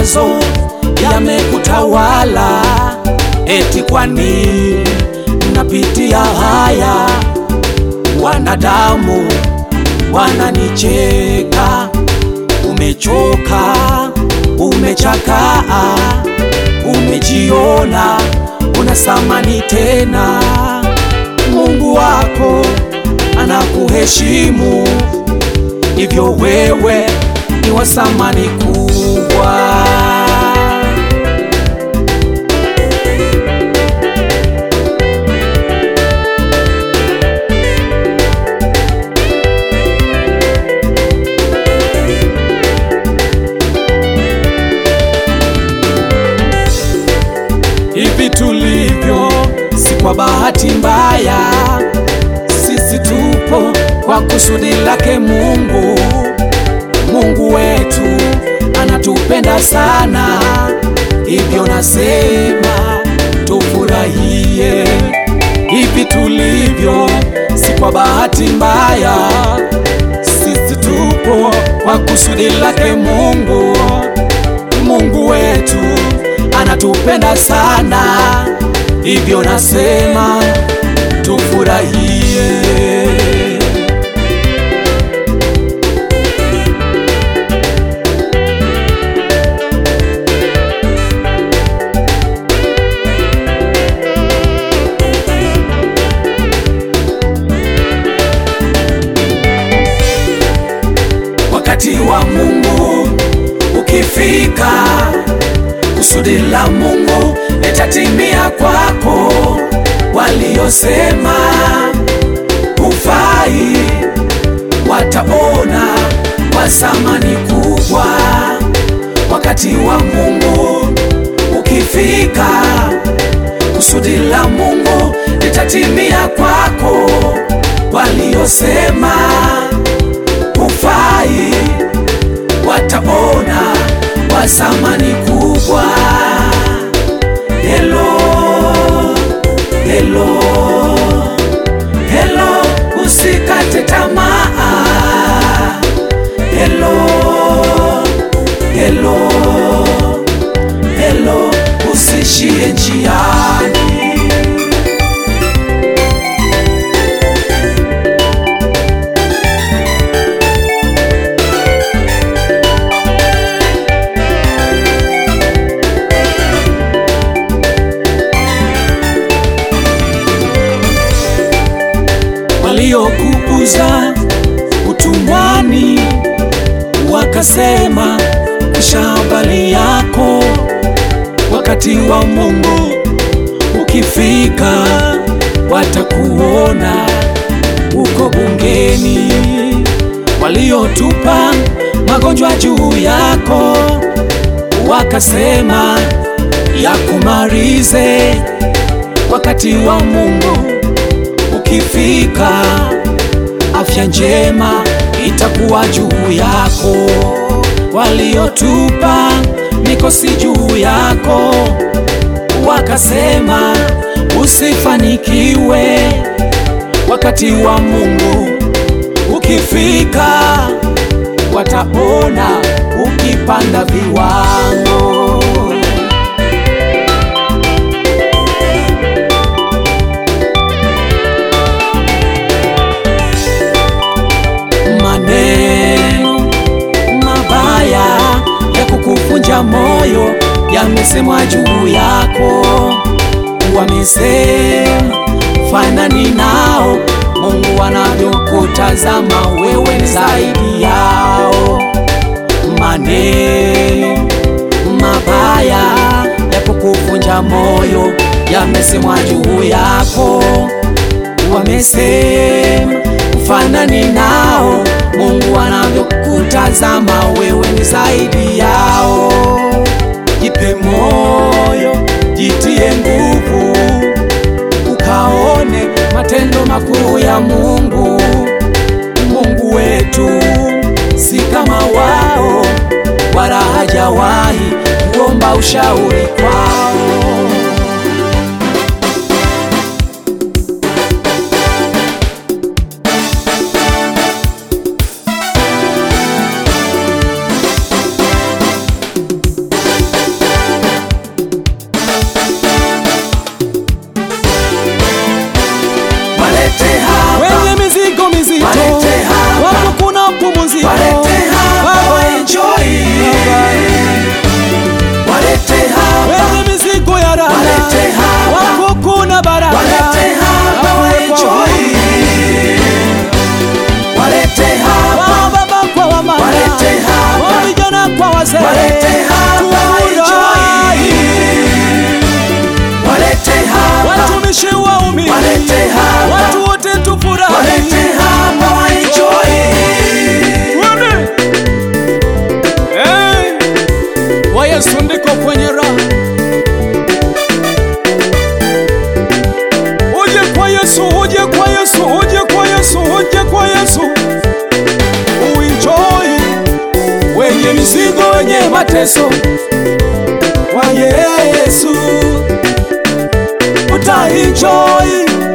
mawazo yamekutawala, eti kwa nini napitia haya? Wanadamu wananicheka, umechoka, umechakaa, umejiona una thamani tena. Mungu wako anakuheshimu, hivyo wewe ni wa thamani kubwa. Hivi tulivyo si kwa bahati mbaya, sisi tupo kwa kusudi lake Mungu. Mungu wetu anatupenda sana, hivyo nasema tufurahie. Hivi tulivyo si kwa bahati mbaya, sisi tupo kwa kusudi lake Mungu. Mungu wetu anatupenda sana, hivyo nasema tufurahie. Wakati wa Mungu ukifika, kusudi la Mungu litatimia kwako. Waliosema hufai wataona kwa thamani kubwa. Wakati wa Mungu ukifika, kusudi la Mungu litatimia kwako. Waliosema hufai wataona kwa thamani kubwa. Hello, hello, hello, usikate tamaa. Hello, hello, hello, usishie njiani. waliokuuza utumwani wakasema kisha habari yako. Wakati wa Mungu ukifika, watakuona uko bungeni. Waliotupa magonjwa juu yako wakasema yakumalize. Wakati wa Mungu ukifika, afya njema itakuwa juu yako. Waliotupa mikosi juu yako wakasema usifanikiwe. Wakati wa Mungu ukifika, wataona ukipanda viwango. Maneno mabaya ya kukuvunja moyo yamesemwa juu yako, wamesema fanani nao. Mungu anavyokutazama wewe ni zaidi yao. Maneno mabaya ya kukuvunja moyo yamesemwa juu yako, wamesema ufanani nao. Mungu anavyokutazama wewe ni zaidi yao. Jipe moyo, jitie nguvu, ukaone matendo makuu ya Mungu. Mungu wetu si kama wao, wala hajawahi kuomba ushauri kwao. mateso kwa Yesu utaenjoy